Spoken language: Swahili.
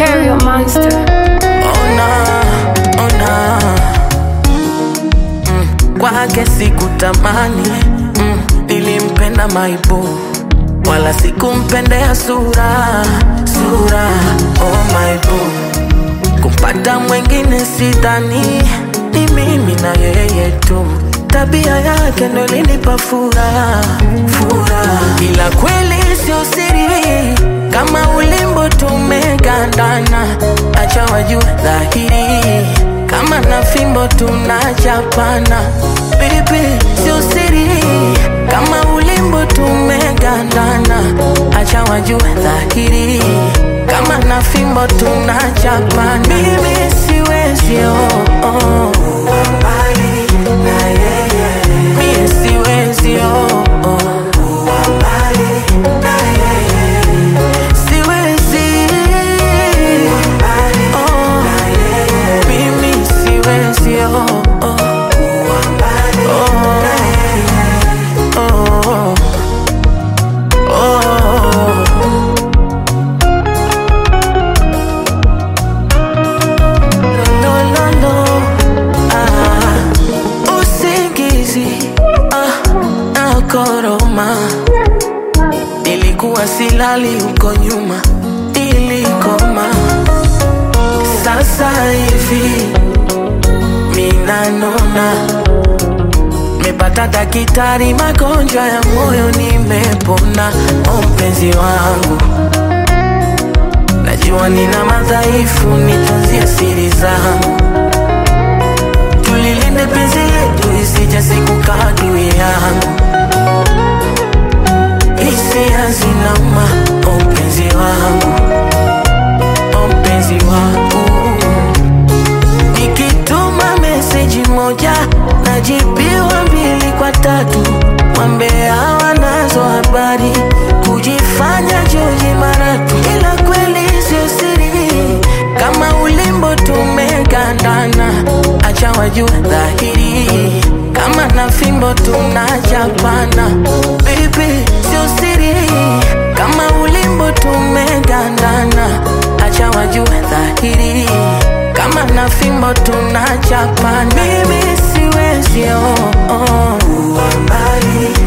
Stereo Monster. Ona, ona mm, kwake sikutamani mm, nilimpenda maibu wala sikumpendea sura sura oh maibu kumpata mwengine sidhani ni mimi na yeye tu tabia yake ndo linipa furaha furaha ila kweli sio siri kama ulimbo tumegandana acha wajue dhahiri kama na fimbo tunachapana bibi sio siri kama ulimbo tumegandana acha wajue dhahiri kama na fimbo tunachapana mimi siwezi oh, oh. Mimi siwezi oh, oh. Siwezi oh. Mimi siwezi oh, oh. Oh. Oh. Oh. No, no, no. Ah, usingizi ah, nakoroma nilikuwa silali huko nyuma ilikoma sasa hivi minanona mepata dakitari magonjwa ya moyo nimepona o mpenzi wangu najua nina madhaifu nitunzie siri zangu tulilinde penzi letu isije siku kadui yangu hisia zinauma o mpenzi wangu o mpenzi wangu nikituma meseji moja najibiwa mbili kwa tatu wambea wanazo habari kujifanya joji maratu ila kweli sio siri kama ulimbo tumegandana acha wajue dhahiri kama na fimbo tunachapana bibi sio siri kama ulimbo tumegandana acha wajue dhahiri kama na fimbo tunachapana mimi siwezi oh, oh.